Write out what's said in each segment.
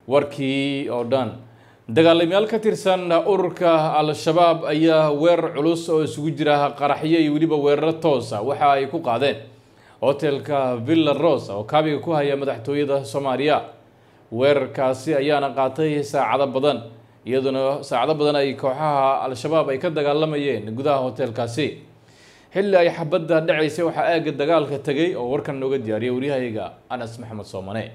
warkii oo dhan dagaalamayaal ka tirsan ururka al-shabaab ayaa weerar culus oo isugu jira qaraxyo iyo weliba weeraro toosa waxa ay ku qaadeen hotelka villa rosa oo kaabiga ku haya madaxtooyada soomaaliya weerarkaasi ayaana qaatay saacado badan iyaduna saacado badan ay kooxaha al-shabaab ay ka dagaalamayeen gudaha hotelkaasi xilli ay xabadda dhacaysay waxaa aagga dagaalka tegay oo warkan nooga diyaariyay waryahayga anas maxamed soomane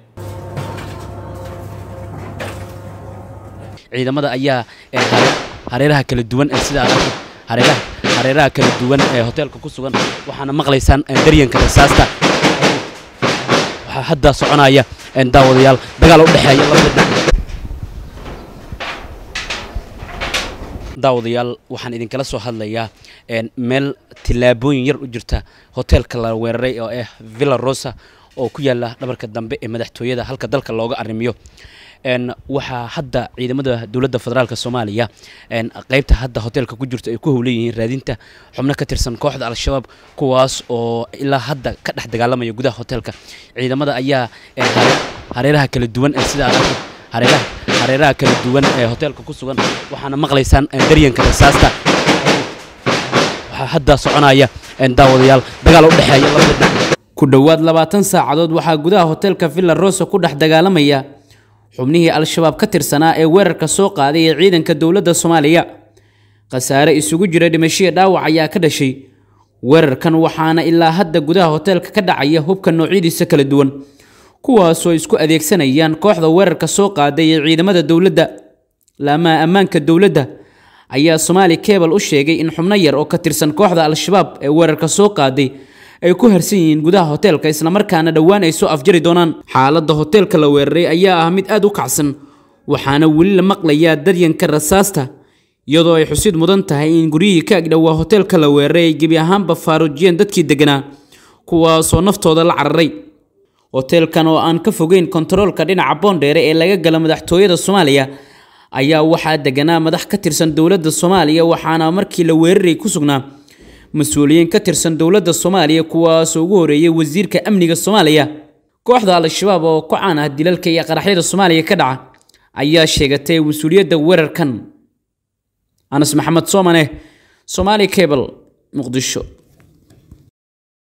ciidamada ayaa hareeraha kala duwan ee sida hareeraha hareeraha kala duwan ee hoteelka ku sugan waxaana maqlaysaan daryanka rasaasta waxaa hadda soconaya daawadayaal dagaal u dhexeeya labada dhinac daawadayaal waxaan idinkala soo hadlayaa meel tillaabooyin yar u jirta hoteelka la weeraray oo ah villa rosa oo ku yaala dhabarka dambe ee madaxtooyada halka dalka looga arrimiyo waxaa hadda ciidamada dowladda federaalk soomaaliya qeybta hadda hoteelka ku jirto ay ku howlan yihiin raadinta xubno ka tirsan kooxda al-shabaab kuwaas oo ilaa hadda ka dhex dagaalamaya gudaha hoteelka ciidamada ayaa hareeraha kala duwan ee sida hareeraha hareeraha kala duwan ee hoteelka ku sugan waxaana maqlaysaan daryanka rasaasta waxaa hadda soconaya daawadayaal dagaal u dhexeeya labada dhinac ku dhowaad labaatan saacadood waxaa gudaha hoteelka villa rosa ku dhex dagaalamaya xubnihii al-shabaab ka tirsanaa ee weerarka soo qaaday ee ciidanka dowladda soomaaliya khasaare isugu jira dhimashiya dhaawac ayaa ka dhashay weerarkan waxaana ilaa hadda gudaha hoteelka ka dhacaya hubka noocyadiisa kala duwan kuwaasoo isku adeegsanayaan kooxda weerarka soo qaaday ee ciidamada dowladda laamaha ammaanka dowladda ayaa somaali kebal u sheegay in xubno yar oo ka tirsan kooxda al-shabaab ee weerarka soo qaaday ay ku harsan yihiin gudaha hoteelka islamarkaana dhowaan ay soo afjari doonaan xaaladda hoteelka la weeraray ayaa ah mid aad u kacsan waxaana weli la maqlayaa daryanka rasaasta iyadoo ay xusid mudan tahay in guryihii ka agdhowaa hoteelka la weeraray ay gebi ahaanba faaruujiyeen dadkii degganaa kuwaasoo naftooda la cararay hoteelkan oo aan ka fogeyn kontaroolka dhinaca boondheere ee laga gala madaxtooyada soomaaliya ayaa waxaa deganaa madax ka tirsan dowladda soomaaliya waxaana markii la weeraray ku sugnaa mas-uuliyiin ka tirsan dowladda soomaaliya kuwaasoo ugu horeeyay wasiirka amniga soomaaliya kooxda al-shabaab oo ku caan ah dilalka iyo qaraxyada soomaaliya ka dhaca ayaa sheegatay mas-uuliyadda weerarkan anas maxamed soomane somaali cable muqdisho